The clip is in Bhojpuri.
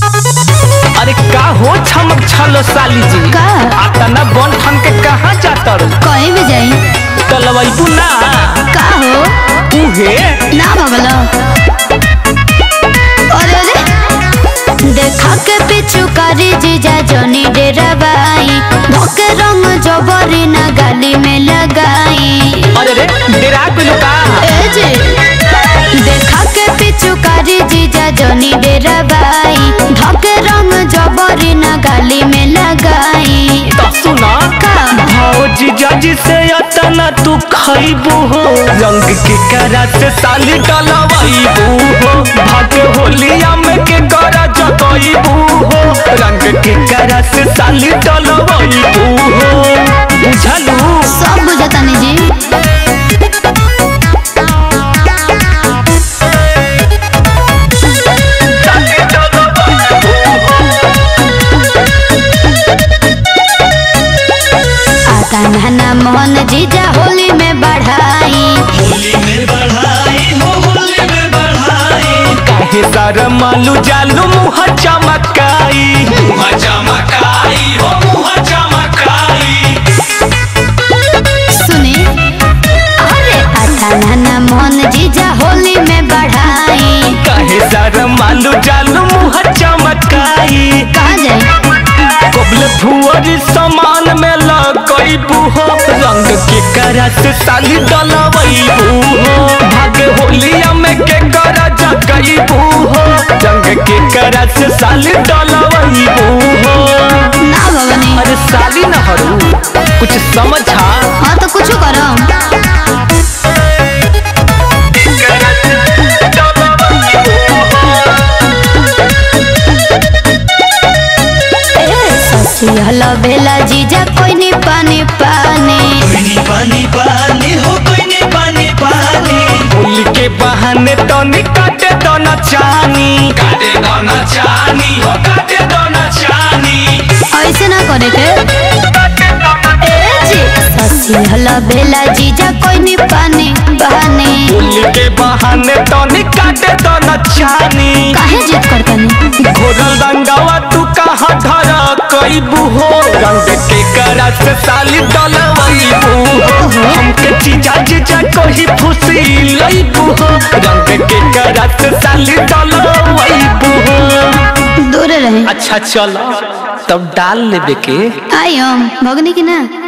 अरे का हो छमक छलो साली जी का? आतना बन ठन के कहाँ जातर कहीं भी जाई तलवैबू ना का हो उहे ना भगलो अरे अरे देखा के पिछु करी जीजा जोनी डेरा बाई धोके रंग जबरी ना गाली में लगाई अरे रे डेरा पे का ए जी देखा के पिछु करी जीजा जोनी डेरा बाई धोके रंग जबरी ना गाली में लगाई तो सुना का भौजी जजी से अतना तू खैबू हो रंग के करा से साली डलवाईबू हो भागे होलिया में के करा जगईबू हो रंग के करा से साली डलवाईबू हो बुझलू सब बुझतानी जी आता नहना मोहन जीजा होली में बढ़ाई काहे सारा मालू जालू मुँह चमकाई सुनी अरे आता नहना मोहन जीजा होली में बढ़ाई काहे सारा मालू जालू मुँह चमकाई कहाँ जाए कबल भुअरी समान में लगईबू हो रंग के करा से साली डलवईबू हो भागे होलिया में के करा जगईबू हो रंग के करा से साली डलवईबू हो ना भवनी अरे साली न हरू कुछ समझा हाँ तो कुछ करो ससी हलो बेला जीजा कोई नहीं पानी पानी होली के बहाने तो काटे तो न चानी ऐसे ना करे के ए जी ससी हलो बेला जीजा कोई नहीं पानी पानी होली के बहाने तो काटे तो न चानी काहे जिद करतनी घोरल रंगावा तू कहाँ धरा कईबू हो रंग के करा से साली डलवईबू हो हमके चीजा जीजा कोही फुसी लईबू हो रंग के करा से साली डलवईबू हो दूर रहे अच्छा चलो तब डाल लेबे के आई हम भगनी की ना